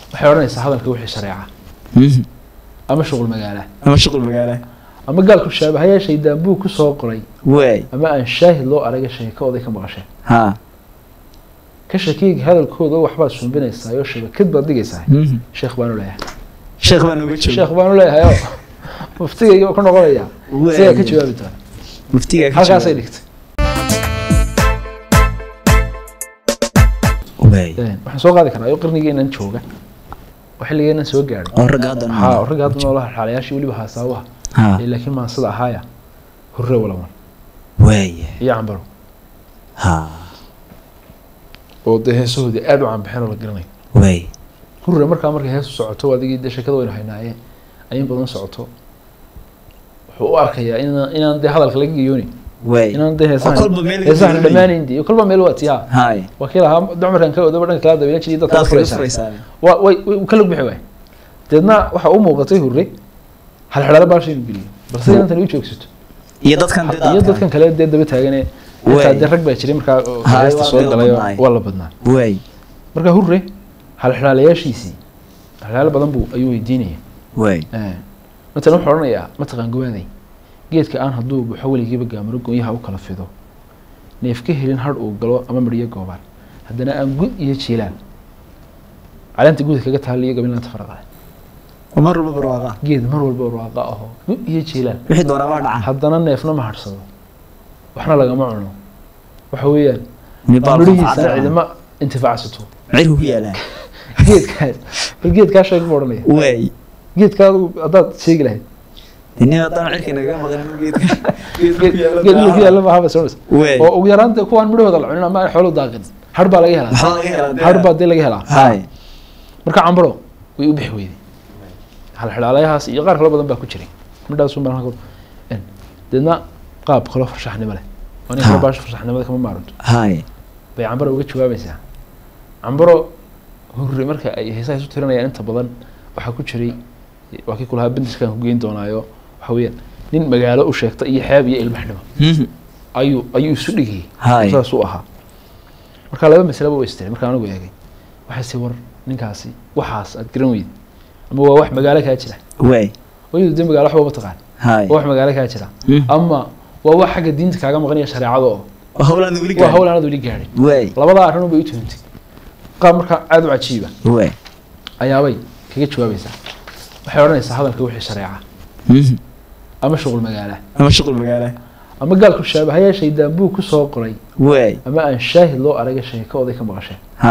waxay odhanaysaa hadalka wixii shareeca Mhm. ama shuqul magaala ama shuqul magaala ama gaalku shaabahayaa shaydaan buu ku soo qoray waay ama aan shaahid loo araga sheekooday ka maqasheen ha ka shakiga hadalkooda waxbaad sumbinaysaa oo shabakad baad dhigaysaa Mhm. sheekh baanu leeyahay sheekh baa nooga jooga sheekh baanu leeyahay oo muftigayga ku noqonaya sidaa ka jawaabi doona muftiga ka halkaasay jawaab. dhigtay waay waxaan soo qaadi karaa oo qarnigeenan jooga oo xilligeenan soo gaadhay oo ragga hadda ha ragga hadda noolaha xaalayaashii weliba haasaabaha ha ee laakiin maansada ahaaya hurre walaman waay iyo cambaro ha oo dee heesahoodii aada u caanbaxeen oo la garanayo waay hurre markaa markay heesu socoto adigii dee sheekada waynu haynaaye ayin badan socoto wuxuu u arkayaa inaan inaan dee hadalka laga geyoonin waay inaan dee oo heesahan kolba meel laga heesahan geyoonin. dhammaanayn dee kolba meel waa tiyaa haay waa kii lahaa dumarkan ka odaba dhanka kala dabeela jiray dadka taas ka kala furaysaa furaysaa waa way way ka log bixi waay deedna waxa u muuqatay hurre halxidhalo baasha inuu geliyo balse inantan u joogsato iyo dadkan dee iyo daadka. dadkan kale dee daba taagane Waay. intaa dee rag baa jiray markaa oo Haay, heesta waa soo la galay oo badnaay. waa la badnaa waay marka hurre halxidhaalayaashiisii halxidhaalo badan buu ayuu weydiinaya waay matalan wuxuu odhanayaa mataqaan gawaaday geedka aan hadduu buxo weligiiba gaamaro goonyaha u kala fido neef ka helin har uu galo ama mariyo goobaan haddana aan gud iyo jiilaan caleenta guda kaga taaliyo gabilaanta faraqale oo mar walba barwaaqa geed mar walba barwaaqa aho gud iyo jiilaan wixii doonaa baa dhaca haddana neefna ma harsado waxna lagama cuno waxa weeyaan mibaal midhihiisa cidima intifaacsato cirku ku yaalaa geedkaas bal geedkaa sheeg buu odhanaya waay geedkaa adigu haddaad sheegi lahayd nin haddaan cirka naga maqan geedka geed geed ku yaalla maaha bas odhanaysa waay oo ugu yaraan dee kuwaan midhahooda la cunin ama aan xoolo daaqin har baa laga helaa waxaa laga helaa har baa dee laga helaa haay marka cambaro way u bixi weyday halxidhaalayahaas iyo qaar kalo badan baa ku jiray midhaasun baan halka en deedna qaab kaloo farshaxnimo leh waa nin kale Ha. baasha farshaxnimada kama maaranto haay bay cambaro uga jawaabaysaa cambaro hurre marka ay heesaha isu tirinayaan inta badan waxaa ku jiray waa kii kulahaa bindiskaan ku geyn doonaayo waxa weeyaan nin magaalo u sheegta iyo xeeb iyo ilbaxnimo Mhm. ayuu ayuu isu dhigayay haay saas u ahaa marka laba masaleba way istiray markaan anigu eegay waxay si war ninkaasi waxaas aad garan weyda ama waa wax magaalo kaa jira waay waydu dee magaalo waxba ma taqaan haay waa wax magaalo kaa jira Mhm. ama waa wax xagga diinta kaaga maqan iyo shareecada oo waa howlaan weli waa hawl aanad weli gaadhay waay labadaa arrin bay u tuhumtay qaab markaa aada u cajiiba waay ayaabay kaga jawaabaysaa waxay odhanaysaa hadalka wixii shareeca Mhm. ama shuqul magaala ama shuqul magaala ama gaalku shaabahayaa shaydaan buu ku soo qoray waay ama aan shaahid loo araga sheekooday ka maqasheen ha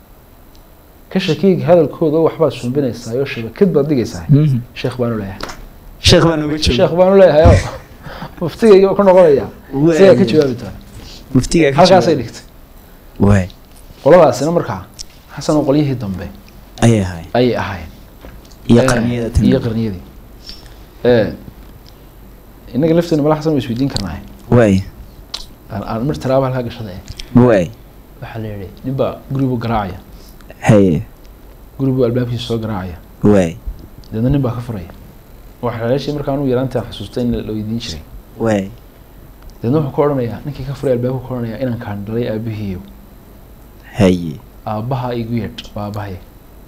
ka shakiga hadalkooda waxbaad sumbinaysaa oo shabakad baad dhigaysaa Mhm. sheekh baanu leeyahay sheekh baa nooga jooga sheekh baanu leeyahay oo muftigayga ku noqonaya sidaa ka jawaabi doona muftiga ka halkaasay jawaab. dhigtay waay qoladaasina markaa xasan oo qolyihii dambe ayay ahay ayay ahaayeen iyo Eh, qarniyada tan iyo qarniyadii Eh, innaga lafteena mala xasan waa isweydiin karnaa waay aan aan mir tiraaba halkaa gashada eh waay waxaa la yidhi ninbaa guribuu garaacaya haye guribuu albaabkiisa soo garaacaya waay deedna nin baa ka furaya waxaa haleeshii markaa anuu yaraantaan xasuustay in la weydiin jiray waay deedna wuxuu ka odhanayaa ninkii ka furay albaabku ka odhanayaa inaan kaan dhalay aabihiiyo haye aabbaha igu yeedh waa aabbahay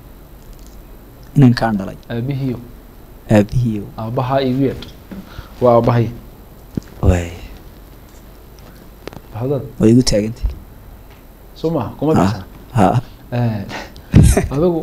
inaan kaan dhalay aabihiiyo aabihiiyo aabbaha igu yeedh waa aabbahay waay bahadad way igu taagantay soo maaha kuma Ha. baxsana ha adigu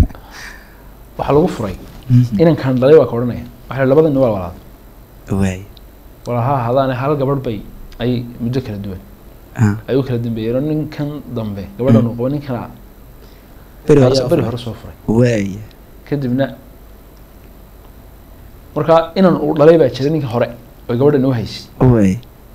waxaa lagu furay Mhm. inaan kaan dhalay waa ka odhanaya waxaa la labada nin waa walaad waay walaha hadaane hal gabadh bay ay muddo kala duwan ha ay u kala dambeeyeen oo ninkan dambe gabadhan uu qabo ninkana beri hore ayaa soo beri furay. hore soo furay waay kadibna markaa inan uu dhalay baa jira ninka hore oo gabadhan u haysay waay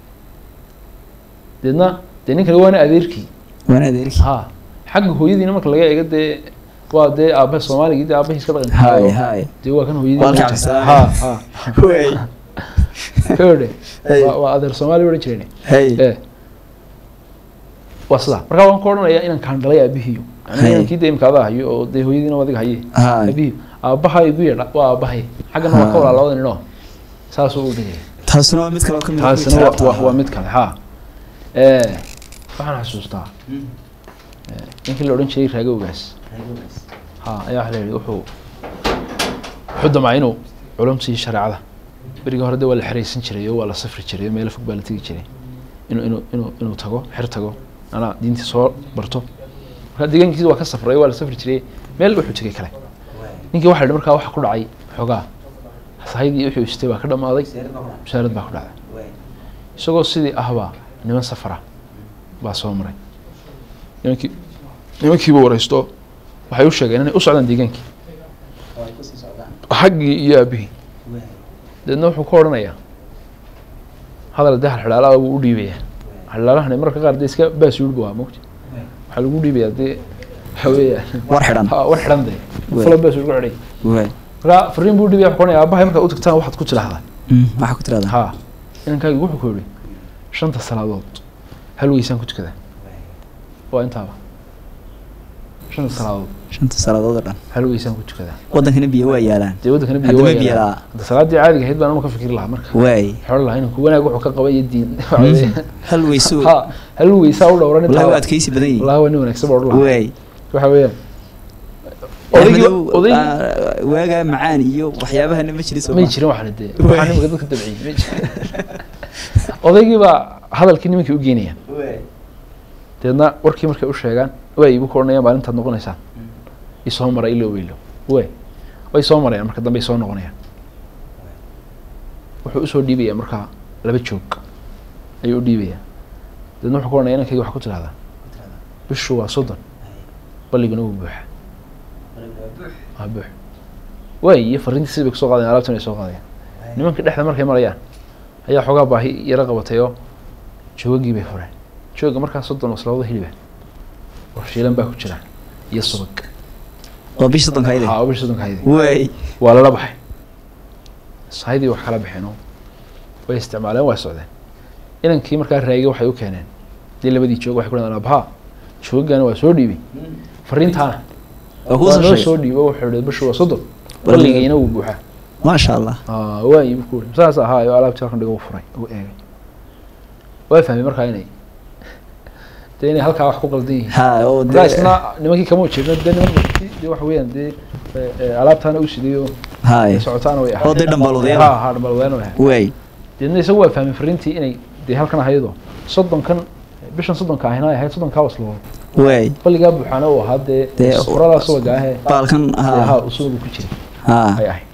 deedna dee ninkani waana adeerkii waan adeerki ha xagga hooyadiina marka laga eego dee waa dee aabaha soomaaligii dee aabahii iska dhaqan haay haay dee waa kan hooyadii Waa ma halkaas, jirta. haay. ha ha waay ka odhe Hey. waa waa adeer soomaali odhan jireen hay ee waa sidaa markaa waan ku odhanayaa inaan kaan dhalay aabihiyo Hey. yani inankii dee imka adaa hayo oo dee hooyadiina adiga haye haay aabihiyo aabaha igu yeedha waa aabahay xaggana waa ka Ha. walaa labada ninoo saasuu u dhigaya taasuna waa mid kale oo ka mid ah taasina kuwii waa- tiraabta waa ahaa. waa mid kale ha Eh, waxaan xasuustaa Mm. ninkii la odhan jiray raagowgaas ha ayaa waxa la yidhi wuxuu wuxuu damcay inuu culumtii shareecada berigii hore de waa la xeraysan jiray oo waa la safri jiray oo meelo fog baa la tegi jiray inuu inuu inuu inuu tago xer tago anaa diintii soo barto marka deegaankiisi waa ka safray waa la safri jiray meel wuxuu tegay kale ninkii waxa la yidhi markaa waxa ku dhacay xoogaa sahaydii wuxuu istay baa ka dhamaaday musaarad baa ku dhacday isagoo sidii ahbaa niman safara baa soo maray nimankii nimankiiba waraysto waxay u sheegeen inay u socdaan deegaankii xaggii iyo aabihii deedna wuxuu ka odhanayaa hadal dee halxidhaalaha buu u dhiibayaa halxidhaalahani mararka qaar dee iska baas yurba waa mogta waxaa lagu dhiibayaa dee waxa weeyaan war xidhan ha war xidhan dee Wey. fulan baas yurga xidhay waay marka fariin buu dhiibaya wuxuu ka odhanaya aabahay markaad u tagtaan waxaad ku tidhaahdaa Mm, waxaa ku tiraahdaa ha inankaygu wuxuu ku yidhi shanta salaadood hal weysaan ku tukadaa waa intaaba shanta salaadood shanta salaadood oo dhan hal weysaan ku tukadaa wadankana biyo waa yaalaan dee waddankana biyo Haddama waa biyo yaalaa. la'aa. hadda salaaddii caadiga ahayd baan ama ka fikiri lahaa marka waay xoolo lahaa inanku wanaag wuxuu ka qaba iyo diin hal weyso ha hal weysaa u dhowran wallahi waa intaaba adkaysi badan yihiin wallahi waa nin wanaagsan baa odhan lahaa waay waxa weeyaan odaygii Axmedow, odaygii ah, waagaa macaan iyo waxyaabahana ma jirin soo may ma jirin waxna dee Wey. waxaa nimanka dadka dabciyey may jirin odaygii baa hadalkii nimankii u geenaya waay deedna warkii markay u sheegaan way igu koranayaan maalintaad noqonaysaan isoo mara ilo weylo way way soo marayaan marka dambe ay soo noqonayaan wuxuu usoo dhiibayaa markaa laba joog ayuu u dhiibayaa deedna wuxuu ku oranaya inankayga waxa ku tidhahdaa bishu waa soddon balliguna wuu buuxa waa buux way iyo fariintii sidii bay kusoo qaadayan alaabtan ay soo qaadayaan nimanka dhexda markay marayaan ayaa xoogaa baahi yaro qabatay oo joogagii bay fureen jooga markaa soddon waslabada hiliba oo shiilan baa ku jira iyo subag waa bish soddonka ayde haa bish soddonka haydi waay waa lala baxay sahaydii wax kala baxeen oo way isticmaaleen waa socdeen inankii markaa raagay waxay u keeneen dee labadii joog waxay ku dhahdeen abhaa joogagana waa soo dhiibay fariintaana waa kuu waa soo noo sheegay soo dhiibo wuxuu ihi bishu waa soddon Balliga- balligiina wuu buuxaa maasha allah Ah, waayi buu ku yidhi saas ahaayo alaabtii halkan dhigo u furay u eegay waa fahmay markaa inay dee inay halkaa wax ku qaldan yihiin ha oo markaa dee isna nimankii kama ujeedno dee niman dee waxa weeyaan dee eh, eh, alaabtaana u siday oo haay socotaana way oo dee dhambalwadeen ha ha dhambalwadeen way ahayd waay deedna isagu waa fahmay fariintii inay dee halkan ahaydo soddonkan bishan soddonka ahina ay ahayd soddonkaa wasloo waay balligaa buuxaana uu ahaa dee Dee, sufuradaa subaga ahee baalkan dee ha ha usubagu ku jiray ha ay ahayd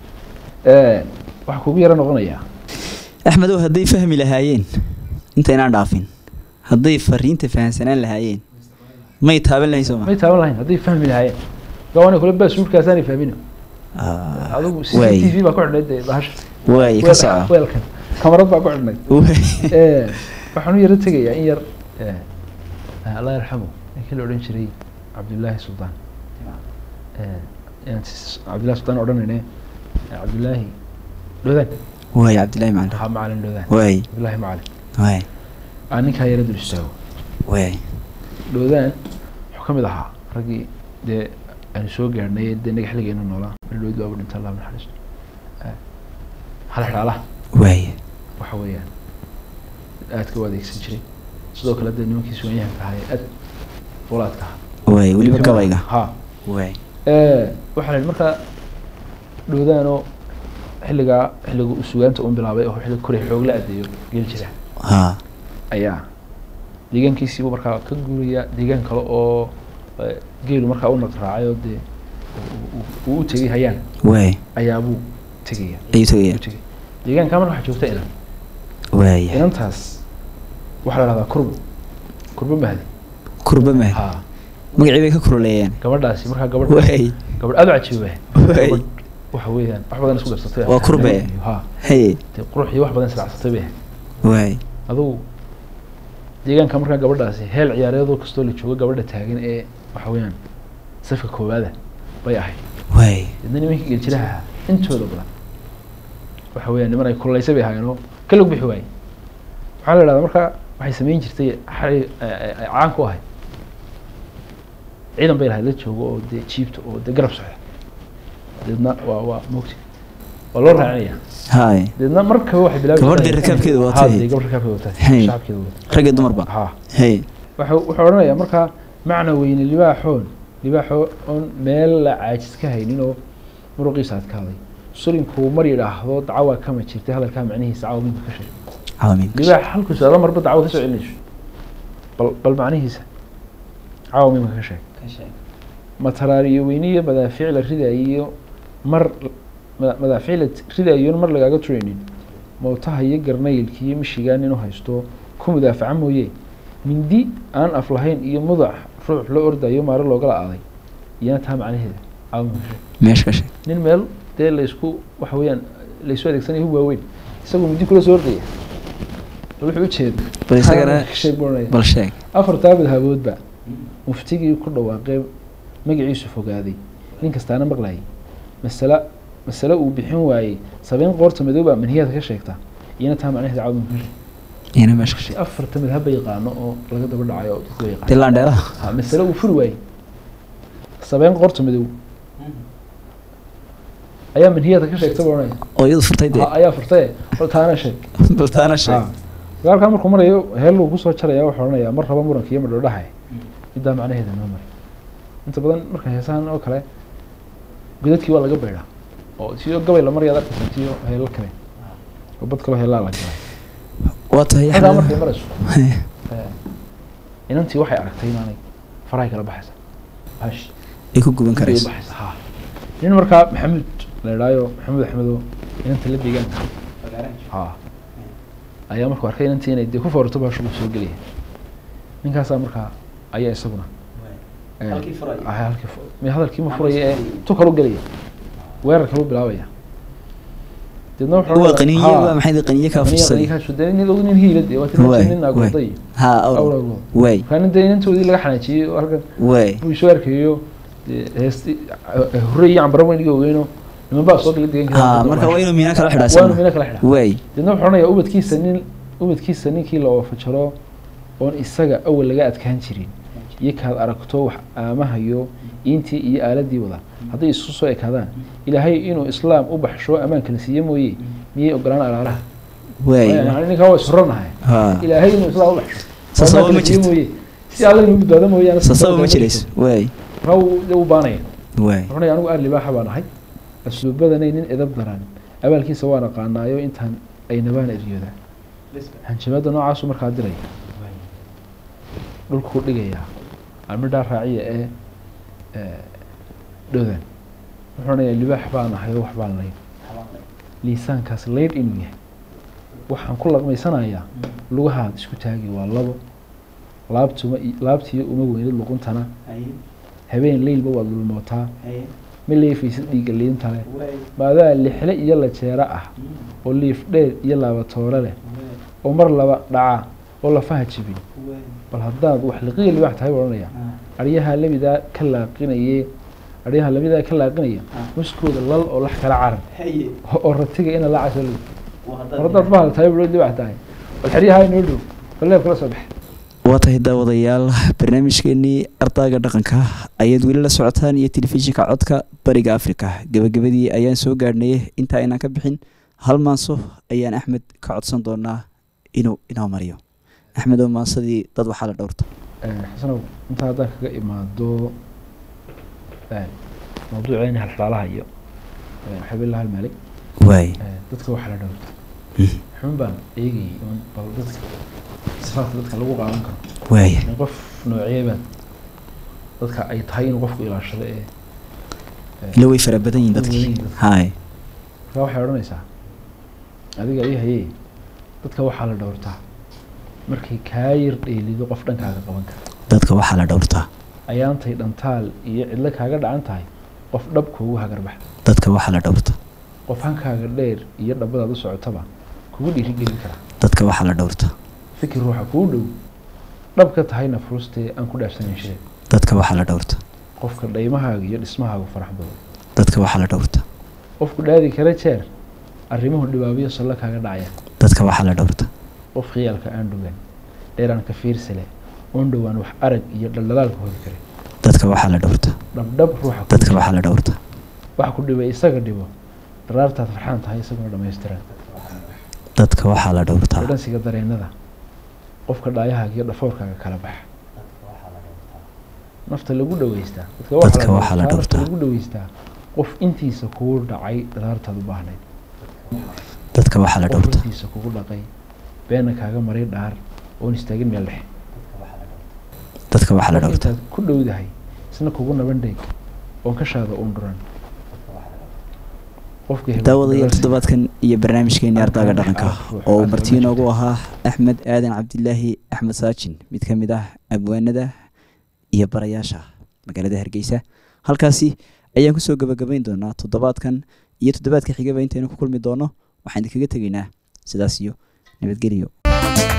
Eh, waxaa kugu yaro noqonayaa axmedow hadday fahmi lahaayeen intaynaan dhaafin hadday fariinta fahansanaan lahaayeen may taaban lahayn soo ma may taaban lahayn hadday fahmi lahaayeen gawana kule baa suulkaasaanay fahmin Ah, adigu c waay t v baa ku xidhnayd dee bahasha waay ka Weel- soco weelkan kamarad baa ku xidhnayd waay Eh, waxaan u yaro tegayaa in yar eh, eh, allah yarxamu ninkii la odhan jiray cabdullaahi suldaan Eh, inaan sis- cabdullahi suldaan odhanayne eh, cabdullaahi dhodaan waay cabdillahi macalin ha macalin dhodaan waay cabdullaahi macalin waay aan ninkaa yaro dul istaago waay dhoodaan wuxuu ka mid ahaa raggii dee aanu soo gaadhnay dee naga xilligeena noolaa maldhood baabu dhinta allah naxariisto halxidhaalaha waay waxa weeyaan aadka u adeegsan jiray sidoo kale dee nimankii suwanyahanka ahaa ee aad fulaadka ahaa waay weliba Kamid ah. gabayga ha waay waxaa la yidhi markaa dhoodaanoo xilligaa xilliga uu sugaanta un bilaabay oo xilli koray xoog la adeeyo geli jira ha ayaa deegaankiisiibuu markaa ka guuraya deegaan kale oo eh, geelu markaa u naqraacay oo dee uu- uu- uu u tegay hayaan waay ayaabuu tegaya ayuu u tegaya tegay deegaankaa marka waxaa joogta inan waay inantaas waxaa la dhahdaa kurbo kurbo mahdi kurba mahad ha magacii bay ka kuruleeyeen gabadhaasi markaa gabadh waay gabadh aad u cajiiba waay gabadh waxa weeyaan wax badan isku darsatay Waa kurbe. ha hey dee qurux iyo wax badan israacsatay bay waay adugu deegaanka markaa gabadhaasi heel ciyaareedoo kastoo la joogo gabadha taagan ee waxa weeyaan safka koowaada bay ahayd waay deedna nimankii geljiraha ahaa intooda badan waxa weeyaan niman ay kululaysay bay ahaayeen oo ka log bixi waayey waxaa la idhahdaa markaa waxay samayn jirtay xali ay ay- ay caan ku ahayd ciidan bay lahayd la joogo oo dee jiibta oo dee garab socda deedna waa waa mogti waa loo raacinaya haay deedna markaba waxay bilaabi Gabadh jirtay- dee rakaabkeeda Ha, watay. dee gabadh rakaabkeeda watay Hey. shacabkeeda watay ragga dumarba ha hey waxa wuxuu odhanayaa markaa macna weyne libaaxoon libaaxoo oon meel la caajis ka haynin oo muruqiisa adkaaday surinkuu mar yidhaahdo dacwaa kama jirtay hadalkaa macnihiisa cawa minka ka sheeg cawamiin libaax halkuu socdo marba dacwo kasoo celinayso bal bal macnihiisa cawa minka ka sheeg mataraariyo weyniyo madaafiic la ridayiyo mar ma- madaafiic la ridayiyon mar lagaaga turaynin mowtaha iyo garnaylka iyo mishigaan inuu haysto ku mudaafaca mooye mindi aan af lahayn iyo mudac ruux loo ordayo maaro loogala aaday iyana taa macnaheeda cawa minka ka sheeg meesha ka sheeg nin meel dee laysku waxa weeyaan laysu adeegsanaya hub waaweyn isagoo muddi kula soo ordaya bal wuxuu ujeeda bal isagana sheeg buranaya bal sheeg afartaa madhaboodba muftigii ku dhawaaqee magaciisu fogaaday nin kastaana maqlayay masale masale uu bixin waayey sabeyn qoorta madooba manhiyaadka ka sheegta iyana taa macnaheeda cawdun ka sheeg iyana meesha ka sheeg afarta madhab ba yaqaano oo laga daba dhacayo oo dadku yaqaan dilaan dheeraha ha masale uu furi waayey sabeyn qoorta madow ayaa manhiyaadka ka sheegta buranaya oo iyadu furtay dee Ha, ayaa furtaye bal taana sheeg bal taana sheeg dagaalkaa markuu marayo heelluu kusoo jaraya wuxuu odhanayaa mar raba muranka iyo madhodhaha middaa macnaheeda noo mari inta badan marka heesahan oo kale godadkii waa laga beydhaa oo siyo gabay la maryaad arkaysa tiyo heello kale oo bad kaloo heellaa la galay waa tahay xitaa Axmed. markay marayso eh, inantii waxay aragtay inaanay farahay kala baxaysa bash ay ku guban bay karayso baxaysa ha nin markaa maxamuud la idhaayo maxamuud axmedo inanta la deegaanka ha ayaa markuu arkay inantii inay dee ku foorarto baashu uu soo gelaya ninkaasaa markaa ayaa isaguna eh, Halkii furaya. ah, halkii fu- mi- hadalkii ma furaya ee tu kalu gelaya weerar kalu bilaabaya deedna wuxuu waa odhanayaa, qaniye "Haa, waa maxay qaniye kaa qaniye, fursaday qaniye kaasuu dee nin og nin hiila dee waa tii Waay, nin agooday ha awr awragood waay markaa nin dee inantoodii laga xanaajiyey oo halkan waay buu soo arkayo dee heesti hore iyo cambaro weyn iga ogeyno niman baa soo gala deegaanka ha marka waa inuu miina kala waanu xidhaa mina kala xidhaa waay deedna wuxuu odhanayaa ubadkiisa nin ubadkiisa ninkii la oofajaro oon isaga awal laga adkaan jirin iyo kaad aragto wax aamahayo intii iyo aaladii wada hadday isu soo ekaadaan ilaahay inuu islaam u baxsho ammaan kala siiye mooye miyay ogolaan alaalaha waay yani ninkaa waa isranahay ha ilaahay inuu islaam u baxsho Sasaba ammaan ma kala siiye jirto. mooye si alla inuu badbaado mooyaane sasaba ma jirayso waay markaa wuu dee u baanaya waay wuxuu anigu aar libaaxa baan ahay asluubadanay nin edab daran abaalkiisa waan aqaanaayo intaan ay nabaan eryoodaan hanjabaadda noocaasu markaa diraya dhulkuu dhigayaa almidhaa raaciya ee ee, dhowdan wuxuu odhanayaa libaax baan ahay oo wax baan layn liisaankaas laydh inuu yahay waxaan ku laqmaysanayaa lugahaad isku taagi waa labo laabtuma laabtiyo uma weynid luquntana habeen leylba waad lulmootaa ma leefaysid dhiigga liinta leh maadaa lixle iyo lajeero ah oo liif dheer iyo laabatoore leh oo mar laba dhaca oo lafaha jibin bal haddaad wax liqiya libaax tahay buu odhanaya aryaha labidaa ka laaqinaye aryaha labidaa ka laaqinaya muskooda lal oo lax kala carar oo ratiga ina la casho war haddaad bahal tahay buu libaax tahay bal xeryaha inoo dhow bal leeb kala soo bax waa tahay daawadayaal barnaamijkeenii ardayga dhaqanka ayaad weli la socotaan iyo telefishinka codka bariga afrika gebagabadii ayaan soo gaadhnay inta aynaan ka bixin hal maanso ayaan axmed ka codsan doonaa inuu inoo mariyo axmed oo maansadii dad waxaa la dhowrta xasanow intaa haddaan kaga imaado mawduuceeni halxalaalaha iyo xabillaha almaalik waay dadka waxaa la dhowrta Mhm. xun baan eegayay un bal dadka sifaadka dadka lagu qaadan karo waaya in qof nooceebaan dadka ay tahay inuu qofku ilaashado ee ila way fara badan yihin dadkii Way badan yihiin hay markaa waxay odhanaysaa adiga ii hayee dadka waxaa la dhowrtaa markay kaa yar dheelido qof dhankaaga qaban kara dadka waxaa la dhowrtaa ayaantay dhantaal iyo cidlo kaaga dhacan tahay qof dhab kuugu hagarbax dadka waxaa la dhowrtaa qof hankaaga dheer iyo dhabbadaad u socotaba kugu dhiirigelin kara dadka waxaa la dhowrtaa fikir ruuxa kuu dhow dhab ka tahayna furustee aan ku dhaafsanayn sheeg dadka waxaa la dhowrtaa qofka dhaymahaaga iyo dhismahaaga farax badan dadka waxaa la dhowrtaa qofku dhaadi kara jeer arrimuhu dhibaabiyo sallo kaaga dhacaya dadka waxaa la dhowrtaa qof khiyaalka aan dhugan dheeraan ka fiirsale oon dhowaan wax arag iyo dhaldhalaalka hodi kare dadka waxaa la dhowrtaa dhabdhab ruuxa ku dadka jira. waxaa la dhowrtaa wax ku dhibay isaga dhibo daraartaad farxaan tahay isaguna dhammaystiran dadka waxaa la dhowrtaa dhadhansiga dareennada qofka dhaayahaaga iyo dhafoorkaaga kala baxa nafta lagu dhaweystaa Dadka waxaa la nafta dhowrtaa. lagu dhaweystaa qof intiisa kugu dhacay dhalaartaad u baahnayd dadka waxaa la qof dhowrta intiisa kugu dhaqay beena kaaga maray dhaar oon istaagin meel dhexe dadka waxaa la qof dhowrta intaad ku dhowdahay isna kugu naban dheeg oon ka shaada uun dhuran qofka hebel daawadayaal ku toddobaadkan iyo barnaamijkeeni ardaaga Arkaan dhaqanka dhex ah, oo ruuxa martii aad inoogu ma ahaa axmed aadan cabdilaahi axmed saajin mid ka mid ah abwaanada iyo barayaasha magaalada hargeysa halkaasi ayaan kusoo gabagabayn doonaa toddobaadkan iyo toddobaadka xigaba intaynu ku kulmi doono waxaan idinkaga tegaynaa sidaas iyo nabadgelyo